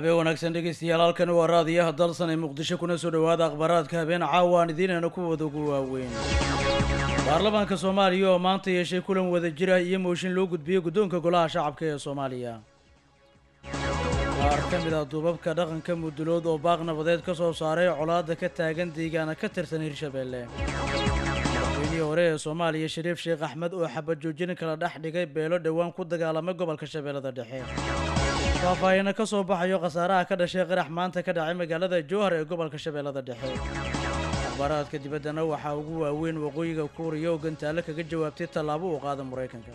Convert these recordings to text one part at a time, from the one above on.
habeen wanaagsan dhegeystayaal halkani waa raadiyaha dalsan ee muqdisho kuna soo dhowaada akhbaaraadka habeen caawa aan idiinayna kuwada ugu waaweyn baarlamaanka soomaaliya oo maanta yeeshay kulan wada jira iyo mooshin loo gudbiyey guddoonka golaha shacabka ee soomaaliya qaar ka mid ah duubabka dhaqanka mudulood oo baaq nabadeed ka soo saaray colaadda ka taagan deegaana ka tirsan hirshabeelle madaxweynihii hore ee soomaaliya shariif sheekh axmed oo xabad joojin kala dhex dhigay beelo dhowaan ku dagaalamay gobolka shabeellada dhexe faahfaahina ka soo baxayo khasaaraha ka dhashay qarax maanta ka dhacay magaalada jowhar ee gobolka shabeellada dhexe akhbaaraadka dibaddana waxaa ugu waaweyn waqooyiga kuuriya oo gantaale kaga jawaabtay tallaabo uu qaada maraykanka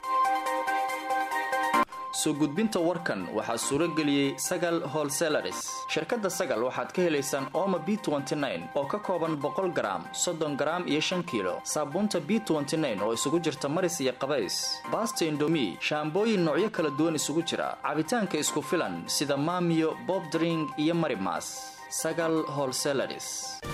soo gudbinta warkan waxaa suuro geliyey sagal holselaris shirkadda sagal waxaad ka helaysaan ooma b oo ka kooban boqol garaam soddon garaam iyo shan kiilo saabuunta b oo isugu jirta maris iyo qabays baasta indomi shaambooyin noocyo kala duwan isugu jira cabitaanka isku filan sida maamiyo bobdring iyo marimas sagal holselaris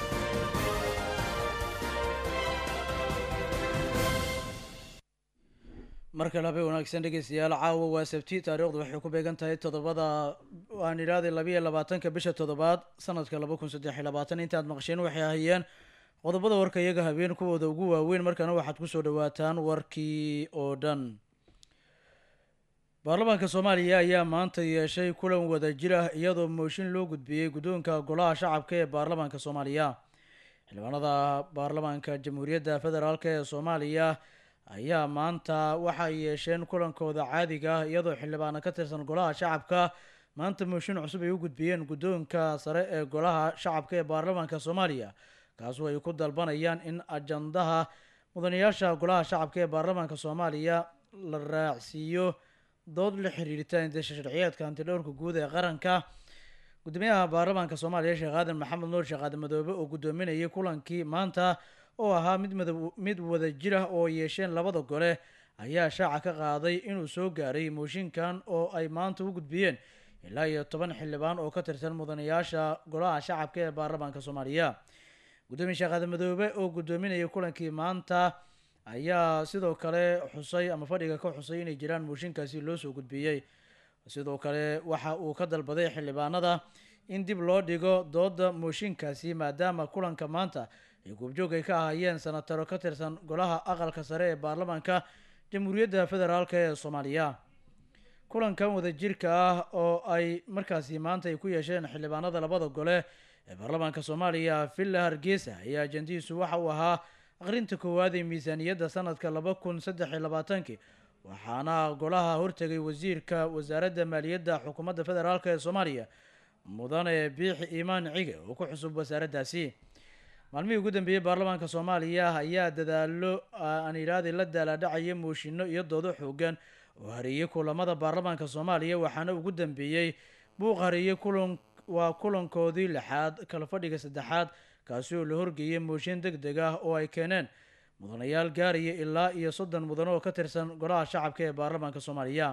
mar kale habeen wanaagsan dhegeystayaal caawa waa sabti taariikhdu waxay ku beegan tahay toddobada aan idhahday labayo labaatanka bisha toddobaad sanadka laba kun saddex iyo labaatan intaad maqasheen waxay ahayeen qodobada warka iyaga habeen kuwooda ugu waaweyn markaana waxaad kusoo dhawaataan warkii oo dhan baarlamaanka soomaaliya ayaa maanta yeeshay kulan wada jir ah iyadoo mooshin loo gudbiyey guddoonka golaha shacabka ee baarlamaanka soomaaliya xildhibaanada baarlamaanka jamhuuriyadda federaalk ee soomaaliya ayaa maanta waxay yeesheen kulankooda caadiga ah iyadoo xildhibaano ka tirsan golaha shacabka maanta mooshin cusub ay u gudbiyeen guddoonka sare ee golaha shacabka ee baarlamaanka soomaaliya kaasoo ay ku dalbanayaan in ajandaha mudanayaasha golaha shacabka ee baarlamaanka soomaaliya la raacsiiyo dood la xiriirita indasha sharciyeedka antidhowrka guud ee qaranka gudoomiyaha baarlamaanka soomaaliya sheekh aadan maxamed nuur sheekh aadan madoobe oo guddoominayay kulankii maanta oo ahaa mid mada mid wada jir ah oo yeesheen labada gole ayaa shaaca ka qaaday inuu soo gaaray mooshinkan oo ay maanta u gudbiyeen ilaa iyo toban xildhibaan oo ka tirsan mudanayaasha golaha shacabka ee baarlamaanka soomaaliya guddoomiye sheekh aadan madoobe oo guddoominayay kulankii maanta ayaa sidoo kale xusay ama fadhiga ka xusay inay jiraan mooshinkaasi loo soo gudbiyey sidoo kale waxa uu ka dalbaday xildhibaanada in dib loo dhigo dooda mooshinkaasi maadaama kulanka maanta ay goobjoog ay ka ahaayeen sanataro ka tirsan golaha aqalka sare ee baarlamaanka jamhuuriyadda federaalk ee soomaaliya kulankan wadajirka ah oo ay markaasi maanta ay ku yeesheen xildhibaanada labada gole ee baarlamaanka soomaaliya villa hargeysa ayaa ajandihiisu waxa uu ahaa aqrinta koowaad ee miisaaniyadda sanadka laba kun saddex iyo labaatankii waxaana golaha hortegay wasiirka wasaaradda maaliyadda xukuumadda federaalk ee soomaaliya mudane biixi iimaan cige oo ku xusub wasaaraddaasi maalmihii ugu dambeeyey baarlamaanka soomaaliya ayaa dadaalo aan idhaahday la daalaadhacaya mooshinno iyo doodo xoogan oo hareeyey kulamada baarlamaanka soomaaliya waxaana ugu dambeeyey buuq hareeyey kulan waa kulankoodii lixaad kala fadhiga saddexaad kaasi oo la horgeeyay mooshin deg deg ah oo ay keeneen mudanayaal gaaraya ilaa iyo soddon mudan oo ka tirsan golaha shacabka ee baarlamaanka soomaaliya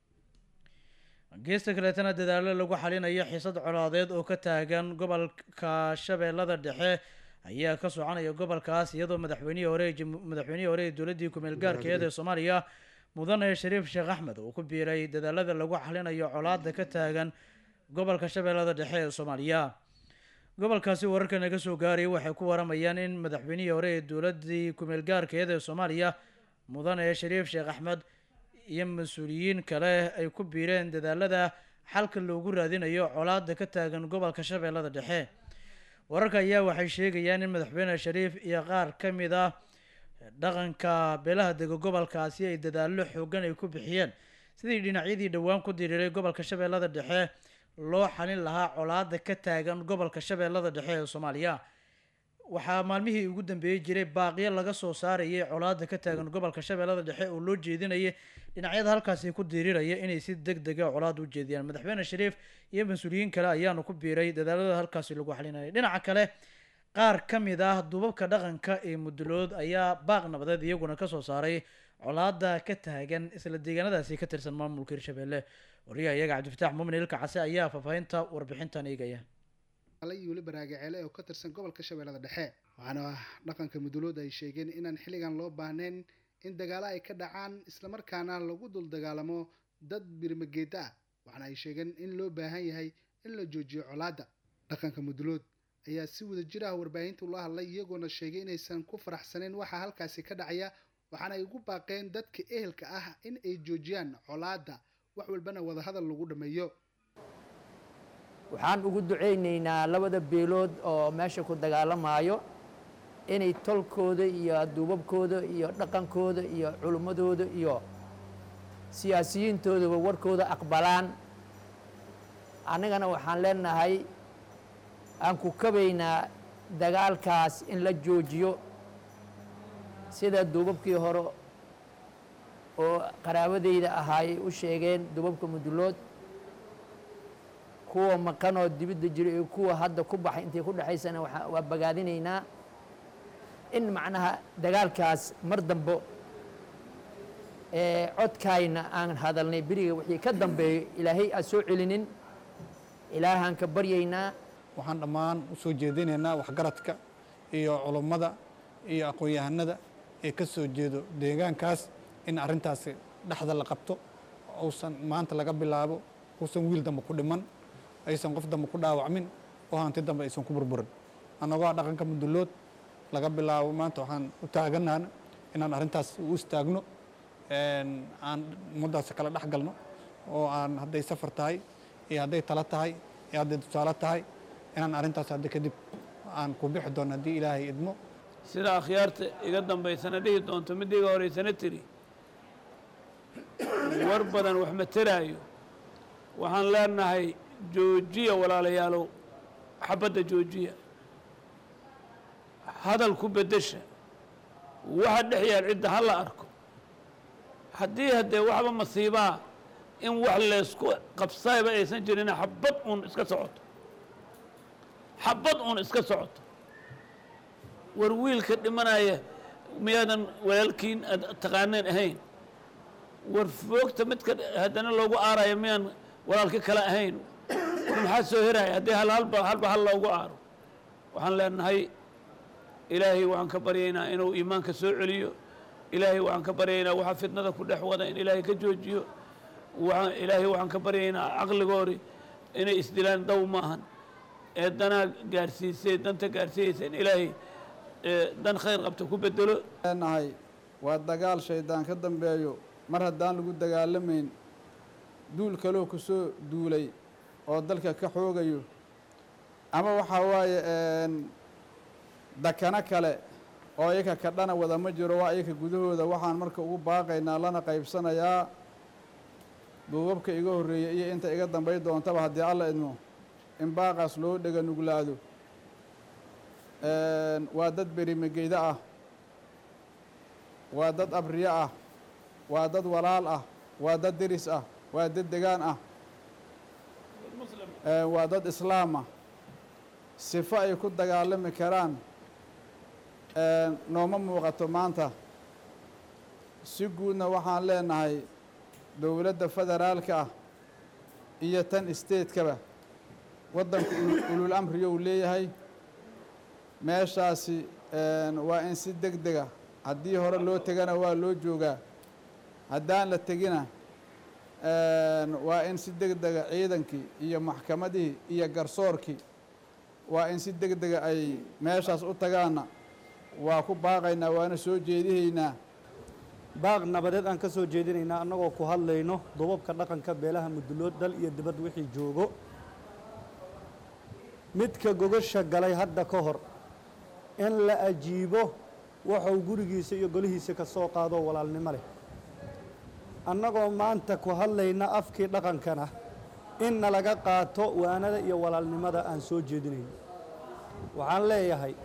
geesta kaleetana dadaalo lagu xalinayo xiisad colaadeed oo ka taagan gobolka shabeellada dhexe ayaa ka soconaya gobolkaas iyadoo madaxweynihii hore madaxweynihii hore ee dowladdii kumeel gaarkeed ee soomaaliya mudane shariif sheekh axmed uu ku biiray dadaalada lagu xalinayo colaada ka taagan gobolka shabeellada dhexe ee soomaaliya gobolkaasi wararka naga soo gaaraya waxay ku waramayaan in madaxweynihii hore ee dowladdii kumeel gaarkeed ee soomaaliya mudane shariif sheekh axmed iyo mas-uuliyiin kale ay ku biireen dadaalada xalka loogu raadinayo colaada ka taagan gobolka shabeellada dhexe wararka ayaa waxay sheegayaan in madaxweyne shariif iyo qaar ka mid ah dhaqanka beelaha dega gobolkaasi ay dadaallo xoogan ay ku bixiyeen sidii dhinacyadii dhowaan ku diriiray gobolka shabeellada dhexe loo xalin lahaa colaada ka taagan gobolka shabeellada dhexe ee soomaaliya waxaa maalmihii ugu dambeeyey jiray baaqyo laga soo saarayay colaada ka taagan gobolka shabeellada dhexe oo loo jeedinayay dhinacyada halkaasi ku diriraya inay si deg dega colaada u jeediyaan madaxweyne shariif iyo mas-uuliyiin kale ayaanu ku biiray dadaalada halkaasi lagu xalinayay dhinaca kale qaar ka mid ah duubabka dhaqanka ee mudulood ayaa baaq nabadeed iyaguna kasoo saaray colaada ka taagan isla deegaanadaasi ka tirsan maamulka hirshabeelle wariyaha iyaga cabdifataax muumin ilka case ayaa faahfaahinta warbixintan eegaya iyo weli baraagaceele oo ka tirsan gobolka shabeellada dhexe waxaana dhaqanka mudulood ay sheegeen inaan xilligan loo baahnayn in dagaalo ay ka dhacaan islamarkaana lagu dul dagaalamo dad birmageeda ah waxaana ay sheegeen in loo baahan yahay in la joojiyo colaadda dhaqanka mudulood ayaa si wada jir ah warbaahinta ula hadlay iyagoona sheegay inaysan ku faraxsaneyn waxaa halkaasi ka dhacaya waxaana ay ugu baaqeen dadka ehelka ah in ay joojiyaan colaadda wax walbana wadahadal lagu dhammeeyo waxaan ugu ducaynaynaa labada beelood oo meesha ku dagaalamaayo inay tolkooda iyo duubabkooda iyo dhaqankooda iyo culimmadooda iyo siyaasiyiintoodaba warkooda aqbalaan annagana waxaan leenahay aan ku kabaynaa dagaalkaas in la joojiyo sida duubabkii hore oo qaraabadayda ahaayay u sheegeen duubabka mudulood kuwa maqanoo dibidda jira iyo kuwa hadda ku baxay intay ku dhexaysana waa bagaadinaynaa in macnaha dagaalkaas mar dambo ee codkaayna aan hadalnay beriga wixii ka dambeeyo ilaahay aan soo celinin ilaahaan ka baryaynaa waxaan dhammaan u soo jeedinaynaa waxgaradka iyo culummada iyo aqoon-yahanada ee ka soo jeedo deegaankaas in arrintaasi dhexda la qabto uusan maanta laga bilaabo uusan wiil dambe ku dhiman aysan qof dambe ku dhaawacmin oo hanti dambe aysan ku burburin annagoo dhaqanka mudulood laga bilaabo maanta waxaan u taaganaana inaan arrintaas u istaagno aan ummaddaasi kala dhex galno oo aan hadday safar tahay iyo hadday talo tahay iyo hadday tusaale tahay inaan arrintaas hadda kadib aan ku bixi doono haddii ilaahay idmo sida akhyaarta iga dambaysana dhihi doonto midda iga horeysana tiri war badan wax ma teraayo waxaan leenahay joojiya walaalayaalow xabadda joojiya hadal ku beddesha waxa dhex yaal cidda ha la arko haddii haddee waxba masiibaa in wax laysku qabsaayba aysan jirin xabad uun iska socoto xabad uun iska socoto war wiilka dhimanaya miyaadan walaalkiin aad taqaaneen ahayn war foogta midka haddana loogu aarayo miyaan walaalka kale ahayn war maxaa soo heraya haddii hal halba halba hal loogu aaro waxaan leenahay ilaahay waxaan ka baryaynaa inuu iimaanka soo celiyo ilaahay waxaan ka baryaynaa waxa fitnada ku dhex wada in ilaahay ka joojiyo waxaan ilaahay waxaan ka baryaynaa caqligoori inay isdilaan daw maahan ee danaa gaarsiisay danta gaarsiiyeysa in ilaahay dan khayr qabta ku bedelo leenahay waa dagaal shaydaan ka dambeeyo mar haddaan lagu dagaalamayn duul kaloo ku soo duulay oo dalka ka xoogayo ama waxaa waaye dakano kale oo iyaka kadhana wada ma jiro waa iyaka gudahooda waxaan marka ugu baaqaynaa lana qaybsanayaa duubabka iga horreeyey iyo inta iga dambay doontaba haddii alla idmo in baaqaas loo dhega nuglaado waa dad berimageyda ah waa dad abriye ah waa dad walaal ah waa dad deris ah waa dad degaan ah waa dad islaam ah sifo ay ku dagaalami karaan nooma muuqato maanta si guudna waxaan leenahay dowladda federaalka ah iyo tan isteedkaba waddanku ulul amriyou leeyahay meeshaasi waa in si deg dega haddii hore loo tegana waa loo joogaa haddaan la tegina waa in si deg dega ciidankii iyo maxkamadihii iyo garsoorkii waa in si deg dega ay meeshaas u tagaanna waa ku baaqaynaa waana soo jeedihaynaa baaq nabadeed aan ka soo jeedinaynaa annagoo ku hadlayno dubabka dhaqanka beelaha mudulood dal iyo dibad wixii joogo midka gogasha galay hadda ka hor in la ajiibo waxuu gurigiisa iyo golihiisa ka soo qaadoo walaalnimo leh annagoo maanta ku hadlayna afkii dhaqankana in nalaga qaato waanada iyo walaalnimada aan soo jeedinayno waxaan leeyahay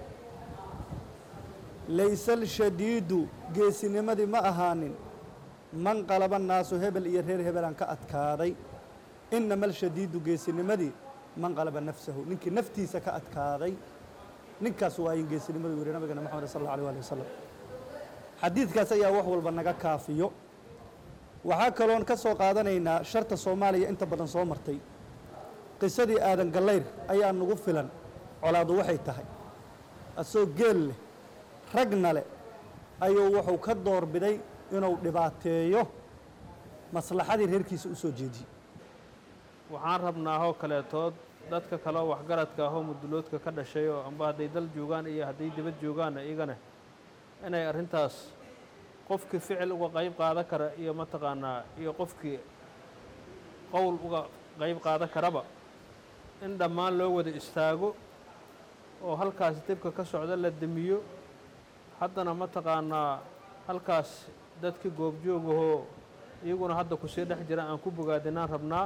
laysal shadiidu geesinimadii ma ahaanin man qalaba naasu hebel iyo reer hebelaan ka adkaaday inamal shadiidu geesinimadii man qalaba nafsahu ninkii naftiisa ka adkaaday ninkaas waa in geesinimadu yidhi nabigana moxamed sal alla alay ali wasalam xadiidkaas ayaa wax walba naga kaafiyo waxaa kaloon ka soo qaadanaynaa sharta soomaaliya inta badan soo martay qisadii aadan gallayr ayaa nagu filan colaadu waxay tahay asoo geel leh ragna leh ayuu wuxuu ka doorbiday inuu dhibaateeyo maslaxadii reerkiisa u soo jeediyey waxaan rabnaa oo kaleetood dadka kale oo waxgaradka ahoo muduloodka ka dhashay oo amba hadday dal joogaan iyo hadday dibad joogaanna iyagana inay arrintaas qofkii ficil uga qayb qaadan kara iyo mataqaanaa iyo qofkii qowl uga qayb qaadan karaba in dhammaan loo wada istaago oo halkaas dibka ka socda la demiyo haddana mataqaanaa halkaas dadkii goobjoogahoo iyaguna hadda kusii dhex jira aan ku bogaadinaan rabnaa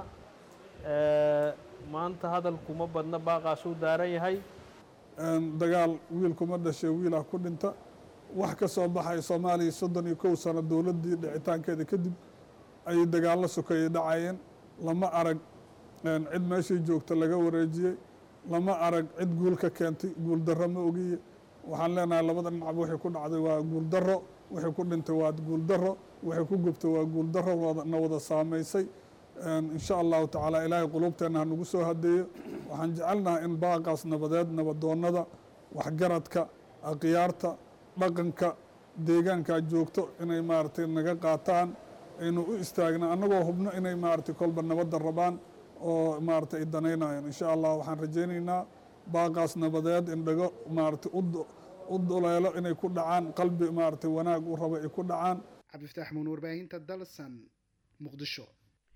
maanta hadalkuma badna baaqaasuu daaran yahay dagaal wiilkuma dhashay wiilah ku dhinta wax ka soo baxay soomaaliya soddon iyo kow sano dowladdii dhicitaankeeda kadib ayay dagaallo sokeeyey dhacayeen lama arag cid meeshay joogta laga wareejiyey lama arag cid guul ka keentay guul darro ma ogiye waxaan leenahay labada dhinacba waxay ku dhacday waa guul darro waxay ku dhintay waa guul darro waxay ku gubtay waa guul darro na wada saamaysay insha allahu tacaala ilaahay quluubteenna ha nagu soo hadeeyo waxaan jecelnahay in baaqaas nabadeed nabadoonnada waxgaradka akhyaarta dhaqanka deegaankaa joogto inay maaragtay naga qaataan aynu u istaagna annagoo hubno inay maaragtay kolba nabadda rabaan oo maaragtay ay danaynayaan insha allah waxaan rajaynaynaa baaqaas nabadeed in dhago maaragtay u duleelo inay ku dhacaan qalbi maaragtay wanaag u rabo ay ku dhacaan cabdifataax muun warbaahinta dalsan muqdisho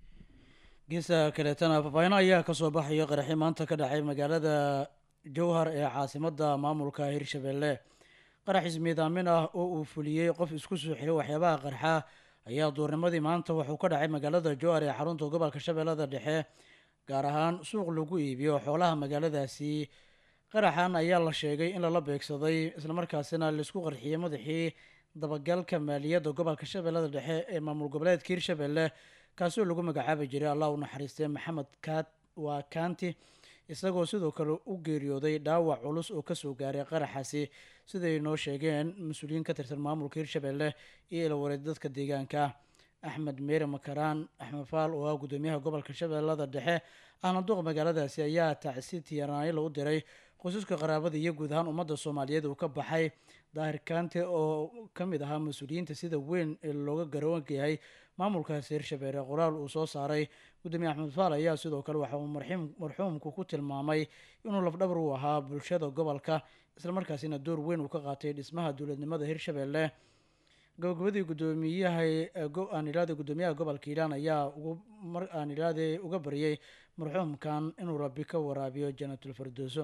geesa kaleetana faafaahin ayaa kasoo baxayo qaraxi maanta ka dhacay magaalada jowhar ee caasimadda maamulka hirshabelle qarax ismiidaamin ah oo uu fuliyey qof isku soo xiray waxyaabaha qarxa ayaa duurnimadii maanta wuxuu ka dhacay magaalada jowhar ee xarunta gobolka shabeellada dhexe gaar ahaan suuq lagu iibiyo xoolaha magaaladaasi qaraxan ayaa la sheegay in lala beegsaday islamarkaasina laisku qarxiyey madaxii dabagalka maaliyadda gobolka shabeellada dhexe ee maamul goboleedka hirshabelle kaasoo lagu magacaabi jiray allah u naxariistay maxamed kaat waa kaanti isagoo sidoo kale u geeriyooday dhaawac culus oo kasoo gaaray qaraxaasi siday noo sheegeen mas-uuliyiin ka tirsan maamulka hirshabelle iyo ilawareed dadka deegaanka axmed meere makaraan axmed faal oo ah gudoomiyaha gobolka shabeellada dhexe ahna duqa magaaladaasi ayaa tacsi tiyanaayla u diray qoysaska qaraabada iyo guud ahaan ummadda soomaaliyeed uu ka baxay daahir kaante oo ka mid ahaa mas-uuliyiinta sida weyn ee looga garoonka yahay maamulkaasi hirshabeelle qoraal uu soo saaray gudoomiye axmed faal ayaa sidoo kale waxa uu marxuumku ku tilmaamay inuu lafdhabar u ahaa bulshada gobolka islamarkaasina door weyn uu ka qaatay dhismaha dowladnimada hirshabelle gabagabadii gudoomiyaha aanilaaday gudoomiyaha gobolka hiiraan ayaa aanilaaday uga baryay marxuumkan inuu rabbi ka waraabiyo jannatul firdowso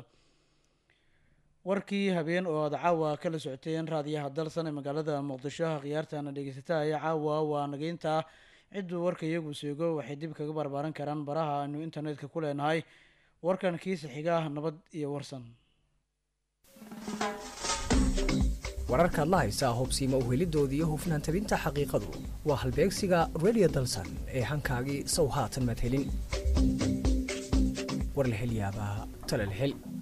warkii habeen oo aad caawa kala socoteen raadiyaha dalsan ee magaalada muqdisho khiyaartana dhegeysata ayaa caawa waa nageynta cidduu warka iyagu seego waxay dib kaga barbaaran karaan baraha aanu internetka ku leenahay warkan kiisa xiga nabad iyo warsan wararkaad la haysaa hubsiima uhelidooda iyo hufnaan tabinta xaqiiqadu waa halbeegsiga radio dalsan ee hankaagii sow haatan maad helin war la hel yaabaa tale la hel